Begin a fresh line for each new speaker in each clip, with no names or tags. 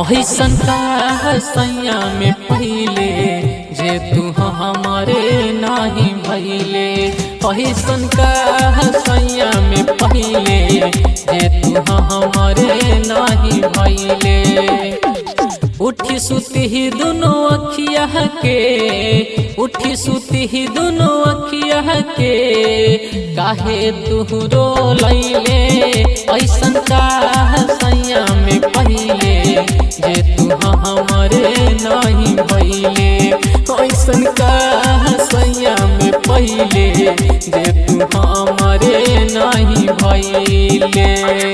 ऐसन का सैया में पहले जे तू हमारे नाही भैले ऐसन का सैया में पहले जे तू हमारे नाही भैले उठी सुती ही दोनों अखिया के उठी सुती ही दोनों अखिया के काहे तुहरो लैले ऐसन का सैया में पहले जे तू हमारे नहीं भैले ऐसन का सैया में पहले जे तू हमारे नहीं भैले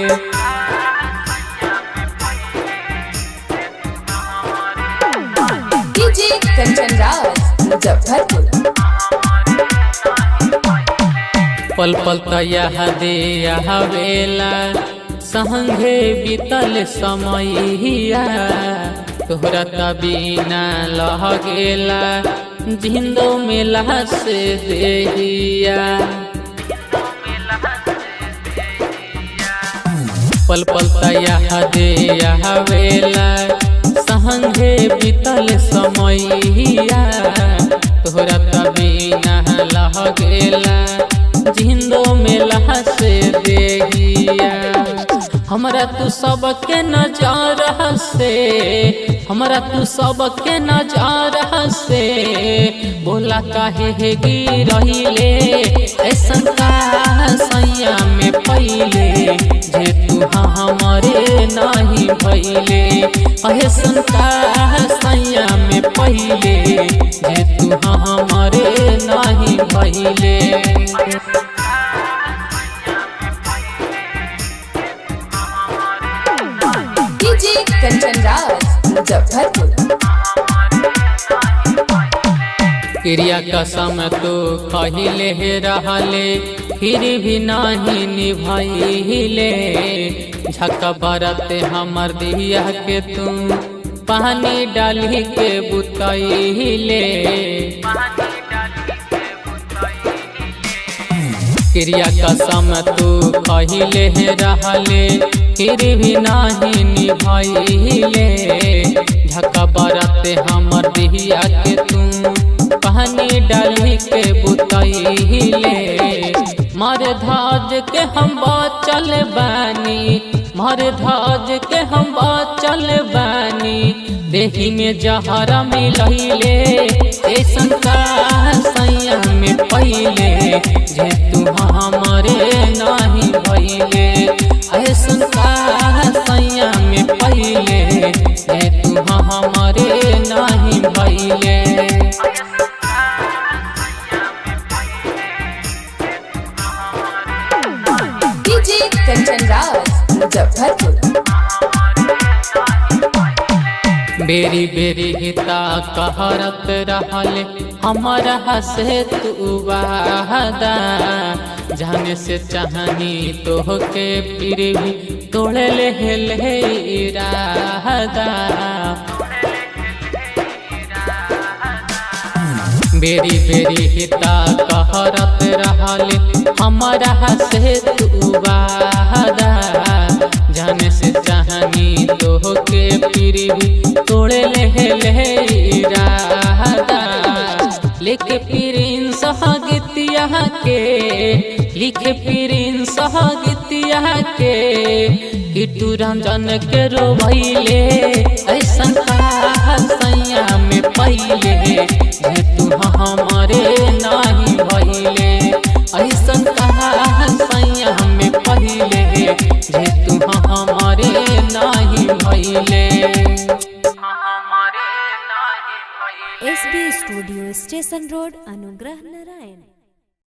डीजे कंचन राज मुजफ्फरपुर
पल पल तया दे वेला संगे बीतल समैया तोहरा तबीना लह गेला जिंदो मेला से देहिया पल पल तया दे वेला संगे बीतल समैया तोहरा तबीना लह गेला जिंदो मेला से देहिया हमरा तू सबके नजर से हमरा तू सबके नजर से बोला काहे हे गिरहिले ऐसन का सैया में पहिले जे तू हमारे नहीं भैले ऐसन का सैया में पहिले जे तू हमारे नहीं भैले
डीजे कंचन राज मुजफ्फरपुर
क्रिया कसम तो कहिले रहले फिर भी नहीं निभाइले झक बरते हमर दिया के तू पानी डाली के बुतैले क्रिया कसम तू कहिले रहले फिर भी नहीं निभाइले झक बरते हमर दिया के तू पानी डाली के बुतैले मर धाज के हम चल बानी मर धाज के हम चल बानी देही में जहरा मिलैले ऐसन का सैया में पहले जे तू हमारे नहीं भैले ऐसन का सैया में पहले जे तू हमारे नहीं भैले
डीजे कंचन राज मुजफ्फरपुर
बेरी बेरी हिता कहरत रहले हमारा हसे तू वादा जाने से चाहनी तो के फिर भी तोड़े ले ले इरादा बेरी बेरी हिता कहरत रहले हमारा हसे तू वादा जाने से चाहनी तो के फिर भी तोड़े ले ले इरादा लेके फिरिन सहगतिया के लिखे फिरिन सहगतिया के किटू रंजन के रोबैले ऐसन का सैया में पहले जे तू हमारे नहीं भैले ऐसन का सैया में पहले जे तू हमारे नहीं भैले
S B studio station road Anugrah Narayan